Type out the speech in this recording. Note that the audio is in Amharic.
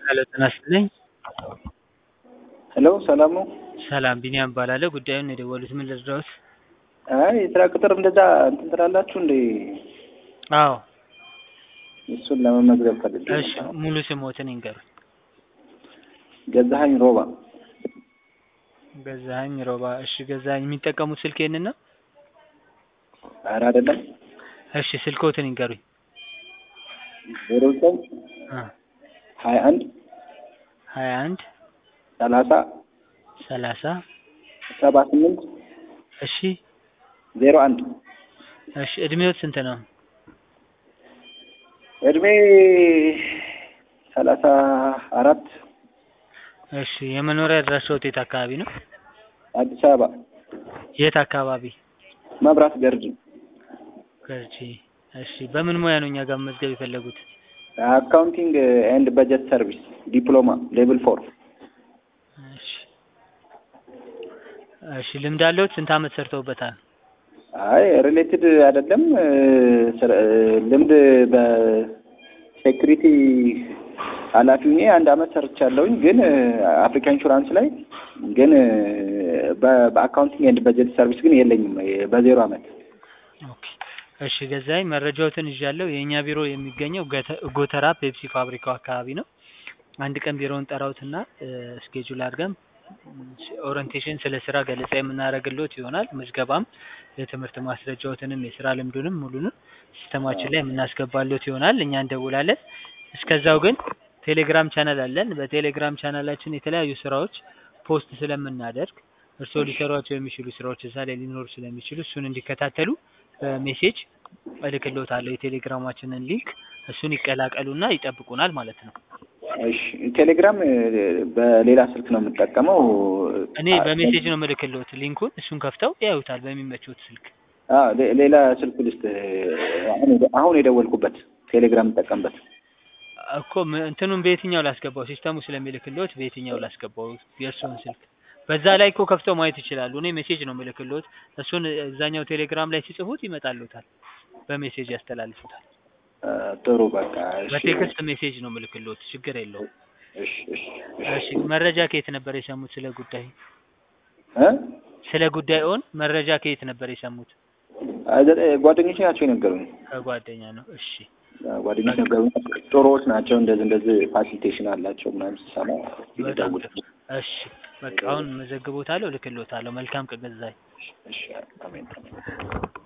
ሄሎ ጤና ይስጥልኝ። ሄሎ ሰላም ነው? ሰላም ቢኒያም እባላለሁ። ጉዳዩን ነው የደወሉት። ምን ልርዳዎት? አይ የስራ ቅጥር እንደዛ እንትን ትላላችሁ እንዴ? አዎ። እሱን ለመመዝገብ ፈልጌ እሺ ነበር። ሙሉ ስሞትን ይንገሩኝ። ገዛኸኝ ሮባ ገዛኸኝ ሮባ። እሺ ገዛኸኝ የሚጠቀሙት ስልክ ይሄንን ነው? ኧረ አይደለም እሺ ስልክዎትን ይንገሩኝ። ዜሮ ዘጠኝ አ ሀያ አንድ ሀያ አንድ ሰላሳ ሰላሳ ሰባ ስምንት እሺ ዜሮ አንድ እሺ እድሜዎት ስንት ነው? እድሜ ሰላሳ አራት እሺ የመኖሪያ አድራሻዎት የት አካባቢ ነው? አዲስ አበባ የት አካባቢ? መብራት ገርጂ ገርጂ። እሺ በምን ሙያ ነው እኛ ጋር መመዝገብ የፈለጉት? አካውንቲንግ ኤንድ በጀት ሰርቪስ ዲፕሎማ ሌቭል ፎር እሺ እሺ ልምድ አለዎት? ስንት አመት ሰርተውበታል? አይ ሪሌትድ አይደለም እ፣ ስር- እ፣ ልምድ በሴኩሪቲ ኃላፊ ሆኜ አንድ አመት ሰርቻለሁኝ። ግን እ፣ አፍሪካ ኢንሹራንስ ላይ ግን እ፣ በ- በአካውንቲንግ ኤንድ በጀት ሰርቪስ ግን የለኝም እ፣ በዜሮ አመት። ኦኬ እሺ ገዛኸኝ መረጃዎትን ይዣለሁ። የእኛ ቢሮ የሚገኘው ገተ- ጎተራ ፔፕሲ ፋብሪካው አካባቢ ነው። አንድ ቀን ቢሮውን ጠራውትና ስኬጁል አድርገን ኦሪንቴሽን ስለ ስራ ገለጻ የምናደርግልዎት ይሆናል። ምዝገባም የትምህርት ማስረጃዎትንም የስራ ልምዱንም ሙሉንም ሲስተማችን ላይ የምናስገባልዎት ይሆናል። እኛ እንደውላለን። እስከዛው ግን ቴሌግራም ቻናል አለን። በቴሌግራም ቻናላችን የተለያዩ ስራዎች ፖስት ስለምናደርግ እርስዎ ሊሰሯቸው የሚችሉ ስራዎች እዛ ላይ ሊኖሩ ስለሚችሉ እሱን እንዲከታተሉ በሜሴጅ እልክልዎታለሁ የቴሌግራማችንን ሊንክ እሱን ይቀላቀሉና ይጠብቁናል ማለት ነው። እሺ ቴሌግራም እ፣ በሌላ ስልክ ነው የምጠቀመው። እኔ በሜሴጅ ነው የምልክልዎት ሊንኩን እሱን ከፍተው ያዩታል በሚመቹት ስልክ። አ፣ ሌ- ሌላ ስልክ ልስጥ አሁን የደ- አሁን የደወልኩበት ቴሌግራም የምጠቀምበት እኮ ም- እንትኑን በየትኛው ላስገባው? ሲስተሙ ስለሚልክልዎት በየትኛው ላስገባው የእርስዎን ስልክ? በዛ ላይ እኮ ከፍተው ማየት ይችላሉ። እኔ ሜሴጅ ነው የምልክልዎት። እሱን እዛኛው ቴሌግራም ላይ ሲጽፉት ይመጣልዎታል። በሜሴጅ ያስተላልፉታል። አ፣ ጥሩ በቃ እሺ በቴክስት ሜሴጅ ነው የምልክልዎት። ችግር የለውም። እሺ እሺ እሺ መረጃ ከየት ነበር የሰሙት ስለ ጉዳይ? እ ስለ ጉዳይዎን መረጃ ከየት ነበር የሰሙት? አ፣ ዘ- ጓደኞቼ ናቸው የነገሩኝ። ከጓደኛ ነው። እሺ አ፣ ጓደኞች ነገሩኝ። ጥሩዎች ናቸው። እንደዚህ እንደዚህ ፋሲሊቴሽን አላቸው ምናምን ስሰማ በጣም ይደውል። ጥሩ። እሺ በቃ አሁን መዘግቦታለሁ፣ እልክልዎታለሁ። መልካም ቀን ገዛኸኝ። እሺ አሜን